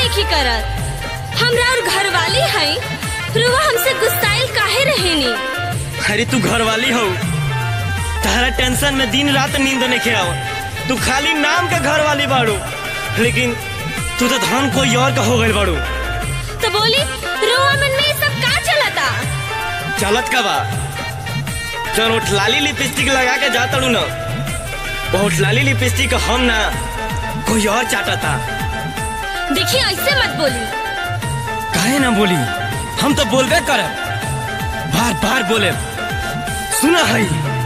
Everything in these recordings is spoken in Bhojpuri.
नहीं करत हमरा और घर वाली है रुआ हमसे गुस्साइल काहे रहेनी अरे तू घर वाली हो तारा टेंशन में दिन रात नींद नहीं खे आओ तू खाली नाम के घर वाली बाड़ू लेकिन तू तो धन कोई और का हो गई बाड़ू तो बोली रुआ मन में ये सब का चलता चलत का बा चल उठ लाली लिपस्टिक लगा के जाता ना बहुत लाली लिपस्टिक हम ना कोई और चाटता देखिए ऐसे मत बोली काहे ना बोली हम तो बोलबे करब बार बार बोले सुना है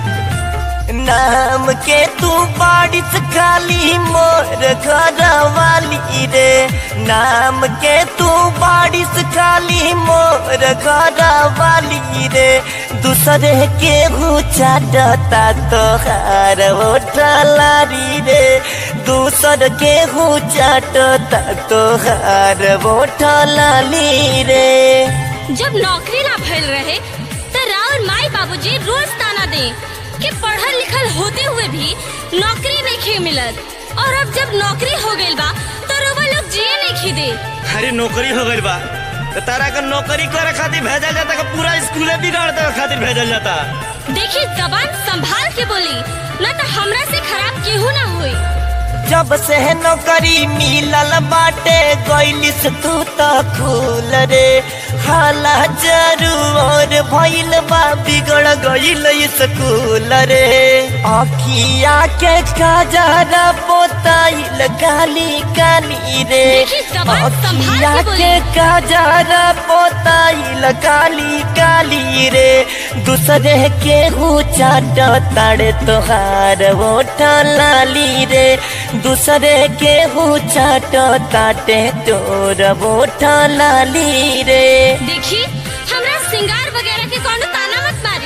नाम के तू बारिश खाली मोर घर वाली रे नाम के तू बारिश खाली मोर घर वाली रे दूसरे के चाटता तोहार होठलारी रे दूसर के चाटता तोहार होठलाली रे जब नौकरी ना भइल रहे तो राउर माई बाबूजी रोज ताना दे कि पढ़ल लिखल होते हुए भी नौकरी नहीं खे मिलत और अब जब नौकरी हो गइल बा तो रउआ लोग जिए नहीं खी दे अरे नौकरी हो गई बा तो तारा का नौकरी करे खातिर भेजल जाता का पूरा स्कूले बिगाड़ दे खातिर भेजल जाता देखिए जबान संभाल के बोली ना तो हमरा से खराब केहू ना हुई जब से नौकरी मिलल बाटे गइलिस तू त खूल रे हाला जरूर भइल बा बिगड़ गइल स्कूल रे अखिया के काजरा पोताइल काली काली रे देखी, जबान संभाल के अखिया बोली। के काजरा पोताइल काली काली रे दूसरे के चाट ताड़े तोहार होठ लाली रे दूसरे के चाट ताटे तोर होठ लाली रे देखी हमरा सिंगार वगैरह के कोनो ताना मत मारी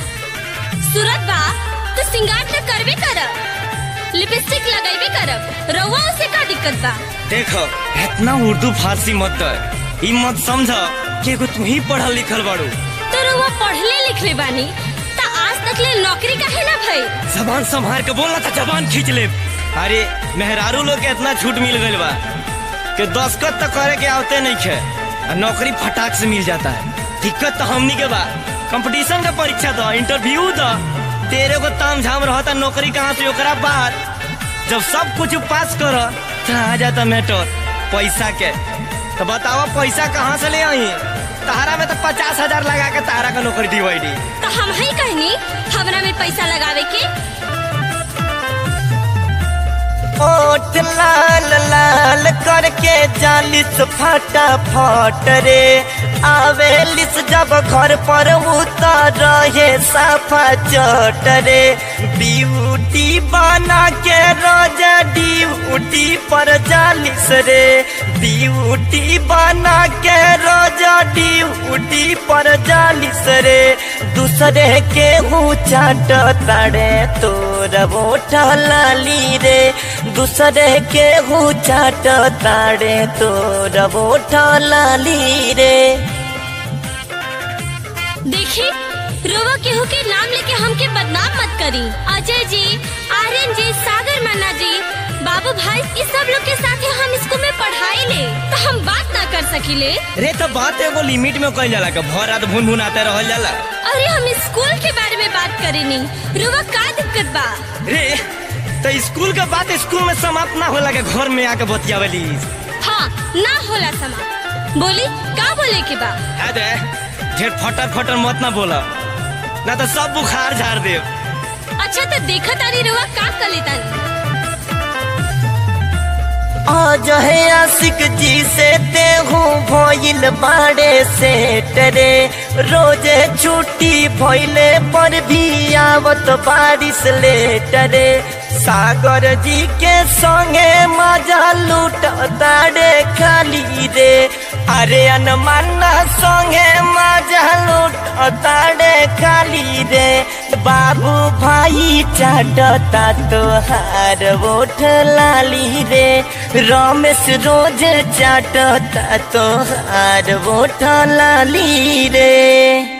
सूरत बा तो सिंगार तो करबे करब लिपस्टिक लगाइबे करब रउआ उसे का दिक्कत बा देखो इतना उर्दू फारसी मत कर ई मत समझ कि एगो तू ही पढ़ल लिखल बाड़ू तो रउआ पढ़ले लिखले बानी त आज तक ले नौकरी काहे ना भई जबान संभार के बोलना था जबान खींच ले अरे मेहरारू लोग के इतना छूट मिल गइल बा कि दस्खत तो करे के आवते नहीं खे और नौकरी फटाक से मिल जाता है दिक्कत तो हमनी के बा कंपटीशन का परीक्षा दो इंटरव्यू दो तेरे को ताम झाम रहता नौकरी कहाँ से ओकरा बाद जब सब कुछ पास कर तो आ जाता मैटर पैसा के तो बताओ पैसा कहाँ से ले आई तारा में तो पचास हजार लगा के तारा का नौकरी दिवाई तो हम ही कहनी हमरा में पैसा लगावे के ओठ लाल लाल करके जालिस फटा फट रे आवेलिस जब घर पर उतर रहे साफा चट रे ब्यूटी बना के रोजा ड्यूटी पर जालिस रे ब्यूटी बना के रोजा ड्यूटी पर जालिस रे दूसरे के चाट ताड़े तोर बोठ लाली रे दूसरे के चाट ताड़े तोर बोठ लाली रे देखी रोवा केहू के नाम लेके हमके बदनाम मत करी अजय जी आर्यन जी सागर मन्ना जी बाबू भाई इस सब लोग के साथ हम स्कूल में पढ़ाई ले तो हम बात ना कर सकीले रे तो बात एगो लिमिट में कइल जाला का भर रात भुन भुन आते रहल जाला अरे हम स्कूल के बारे में बात करेनी रुआ का दिक्कत बा रे तो स्कूल के बात स्कूल में समाप्त ना होला के घर में आके बतियावली हाँ ना होला समा बोली का बोले के बा है दे ढेर फटर फटर मत ना बोला ना तो सब बुखार झाड़ दे अच्छा तो देखा तारी रुआ का कर लेता आज है आशिक जी से तेहू भइल बाड़े से टरे रोजे छुट्टी भइले पर भी आवत बारिश ले टरे सागर जी के संगे मजा लूट ताड़े खाली रे अरे अनमाना संगे मजा लूट ताड़े खाली रे बाबू भाई चाटता तोहार ओठ लाली रे रमेश रोज चाटता तोहार ओठ लाली रे